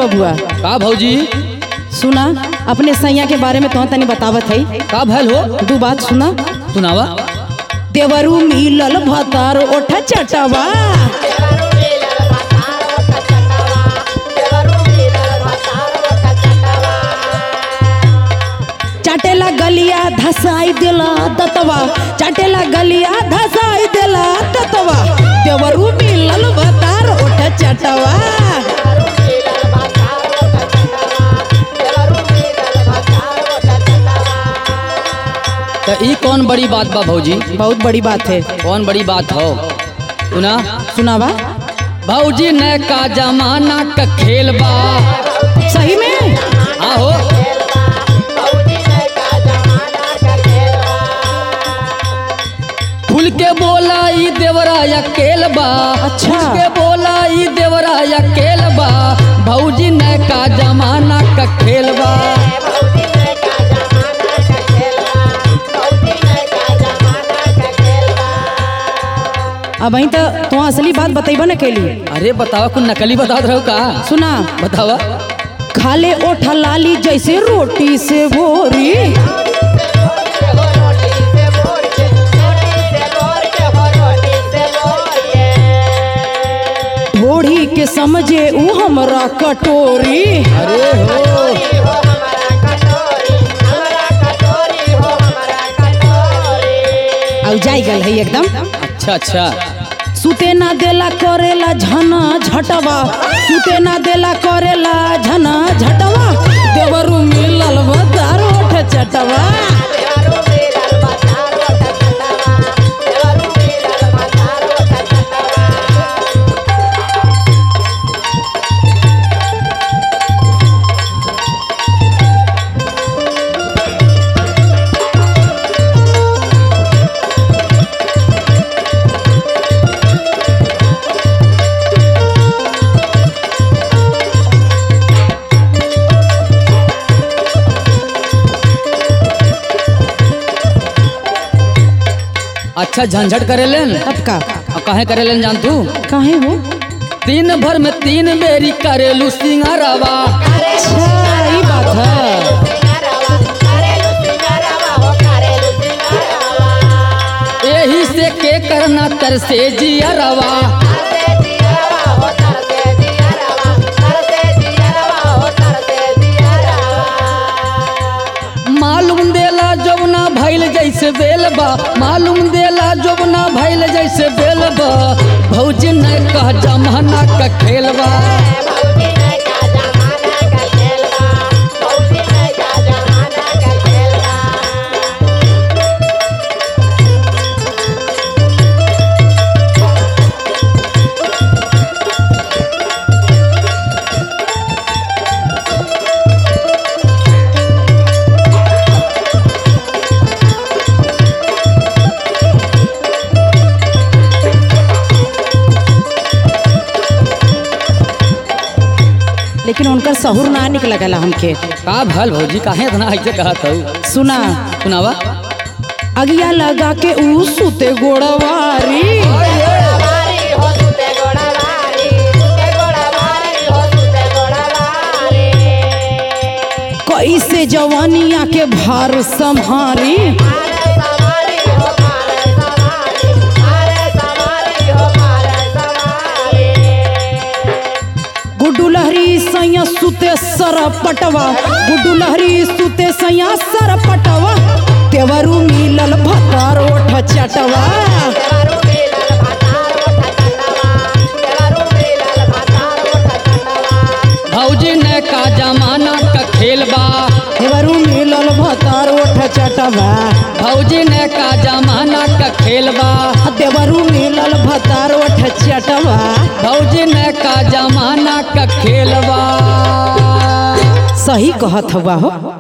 बबुआ का भौजी सुना अपने सैया के बारे में तो तनी बतावत है का भैल हो दू बात सुना सुनावा देवरू मिलल भतार ओठ चटवा चाटेला गलिया धसाई देला दतवा चाटेला गलिया धसाई देला दतवा देवरू मिलल भतार ओठ चटवा तो ई कौन बड़ी बात बा भौजी बहुत बड़ी बात है कौन बड़ी बात हो सुना सुनावा भौजी ने का जमाना का खेल बा सही में आहो खुल के बोला ई देवरा या केल बा अच्छा। खुल के बोला ई देवरा या केल बा भौजी ने का जमाना का खेल बा अब वहीं तो तू असली बात बतेबा न कैली अरे बतावा कुछ नकली बता रहो का सुना बतावा खाले ओठा लाली जैसे रोटी से भोरी ढोड़ी के समझे ऊ हमरा कटोरी अरे हो अब जाई गल है एकदम अच्छा अच्छा सुते ना देला करेला झना झटवा सुते ना देला करेला झना झटवा देवरू मिलल बदार ओठ चटवा अच्छा झंझट करे लेन अब का अब काहे करे लेन जान तू काहे हो दिन भर में तीन बेरी करेलू सिंगारवा अच्छा ई बात है यही से के करना तरसे जियरवा मालूम देला जबना भैल जैसे बेलबा मालूम देला जबना भैल जैसे बेलबा भौजी ने कह जमाना का खेलबा लेकिन उनकर सहूर ना निकल गला हमके का भल भौजी काहे इतना ऐसे कहत हूँ सुना सुनावा अगिया लगा के ऊ सुते गोड़वारी कैसे जवानिया के भार संहारी गुड्डू लहरी सैया सुते सर पटवा गुड्डू लहरी सुते सैया सर पटवा तेवरू मिलल भतार ओठ चटवा भौजी ने का जमाना का खेलबा तेवरू मिलल भतार ओठ चटवा भौजी ने का जमाना का खेलबा देवरू मिलल भतार ओठ चटवा भौजी ने का जमाना का खेलबा सही कहत हुआ हो